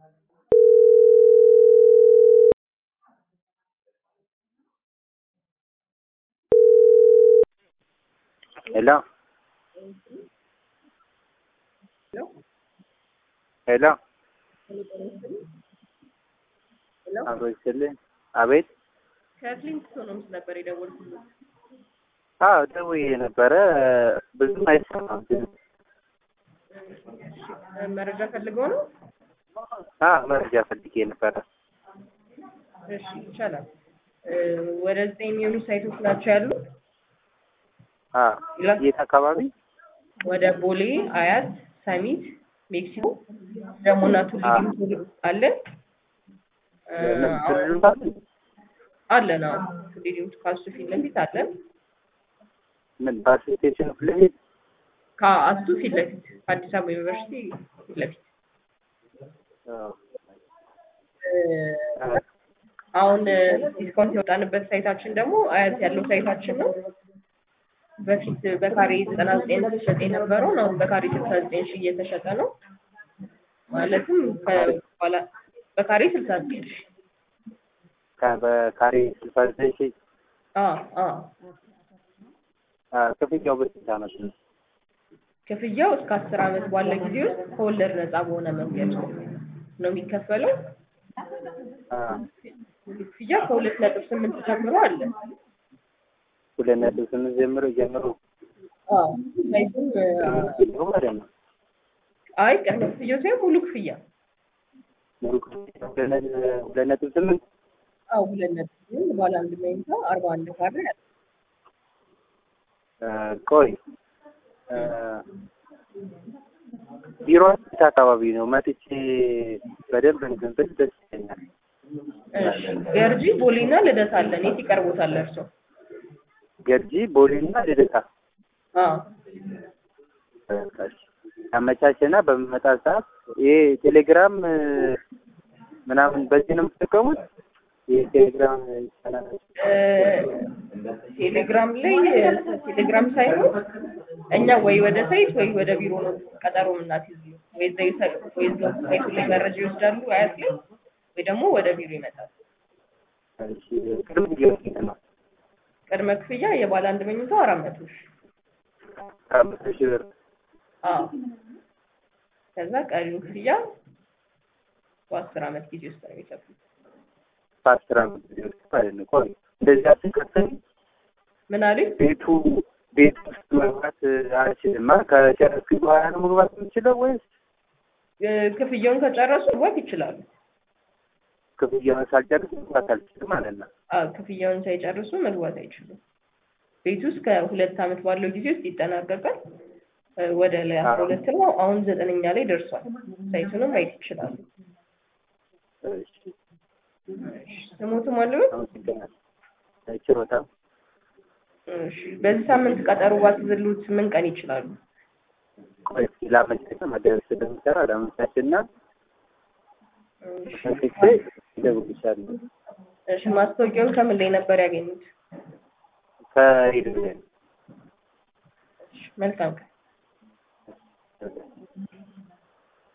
ሄሎ ሄሎ አቶ ይስጥልኝ። አቤት። ከፍሊንግስቶን ሆምስ ነበር የደወልኩት። አዎ ደውዬ ነበረ። ብዙም አይሰማም ግን መረጃ ፈልገው ነው? አዎ መረጃ ፈልጌ ነበረ። እሺ ይቻላል። ወደ ዘጠኝ የሚሆኑ ሳይቶች ናቸው ያሉ። አዎ የት አካባቢ? ወደ ቦሌ፣ አያት፣ ሰሚት፣ ሜክሲኮ ደግሞ እና ቱሊ ዲምቱ አለን አለን። አዎ ቱሊ ዲምቱ ካሱ ፊት ለፊት አለን። ምን ባስ ስቴሽን ፊት ለፊት ከአስቱ ፊት ለፊት አዲስ አበባ ዩኒቨርሲቲ ፊት ለፊት አሁን ዲስካውንት የወጣንበት ሳይታችን ደግሞ አያት ያለው ሳይታችን ነው። በፊት በካሬ ዘጠና ዘጠኝ ተሸጠ የነበረውን አሁን በካሬ ስልሳ ዘጠኝ ሺህ እየተሸጠ ነው። ማለትም በኋላ በካሬ ስልሳ ዘጠኝ ሺህ በካሬ ስልሳ ዘጠኝ ሺህ አዎ አዎ ክፍያው በስንት ዓመት ነው? ክፍያው እስከ አስር ዓመት ባለ ጊዜ ውስጥ ከወለድ ነፃ በሆነ መንገድ ነው የሚከፈለው። ክፍያ ከሁለት ነጥብ ስምንት ጀምሮ አለ። ሁለት ነጥብ ስምንት ጀምሮ ጀምሮ አዎ ሳይቱም ማለት ነው። አይ ቅድመ ክፍያው ሳይሆን ሙሉ ክፍያ ሙሉ ክፍያ ሁለት ነጥብ ስምንት አዎ ሁለት ነጥብ ስምንት ባለ አንድ መኝታ አርባ አንድ ካሬ አለ። ቆይ ቢሮ የት አካባቢ ነው? መጥቼ በደንብ እንትን ብል ደስ ይለኛል። እሺ ገርጂ ቦሌና ልደታ አለን። የት ይቀርቦታል እርሶ? ገርጂ ቦሌና ልደታ አዎ አመቻችና በምመጣ ሰዓት ይሄ ቴሌግራም ምናምን በዚህ ነው የምትጠቀሙት? ይሄ ቴሌግራም ይቻላል? ቴሌግራም ላይ ቴሌግራም ሳይሆን እኛ ወይ ወደ ሳይት ወይ ወደ ቢሮ ነው ቀጠሮ የምናስይዝ ወይ እዛ ይሰ- ወይ እዛ ሳይቱ ላይ መረጃ ይወስዳሉ አያት ላይ ወይ ደግሞ ወደ ቢሮ ይመጣል። እሺ ቅድም ጊዜ ነው ቅድመ ክፍያ የባለ አንድ መኝታው አራት መቶ ሺህ አምስት ሺህ ብር አዎ ከዛ ቀሪው ክፍያ በአስር ዓመት ጊዜ ውስጥ ነው የሚከፍሉት። በአስር ዓመት ጊዜ ውስጥ ማለት ነው። ቆይ እንደዚህ አትከተል ምን አሉኝ? ቤቱ ቤት ውስጥ መግባት አልችልም። ከጨረስኩ በኋላ ነው መግባት የምችለው ወይስ እ- ክፍያውን ከጨረሱ መግባት ይችላሉ። ክፍያውን ሳልጨርስ መግባት አልችልም ማለት ነው? አዎ ክፍያውን ሳይጨርሱ መግባት አይችሉም። ቤት ውስጥ ከሁለት ዓመት ባለው ጊዜ ውስጥ ይጠናቀቃል። እ፣ ወደ ላይ አስራ ሁለት ነው። አሁን ዘጠነኛ ላይ ደርሷል። ሳይቱንም ማየት ይችላሉ። እሺ ስሞትም አለበት። አመሰግናለሁ። ችሮታ እሺ በዚህ ሳምንት ቀጠሮ ባትዝሉት ምን ቀን ይችላሉ? ቆይ እስኪ ላመቻች መደረስ ስለምሰራ ላመቻችና እሺ መጥቼ እደውልልሻለሁ። እሺ ማስታወቂያውን ከምን ላይ ነበር ያገኙት? ከሄድ እሺ መልካም ቀን። Okay.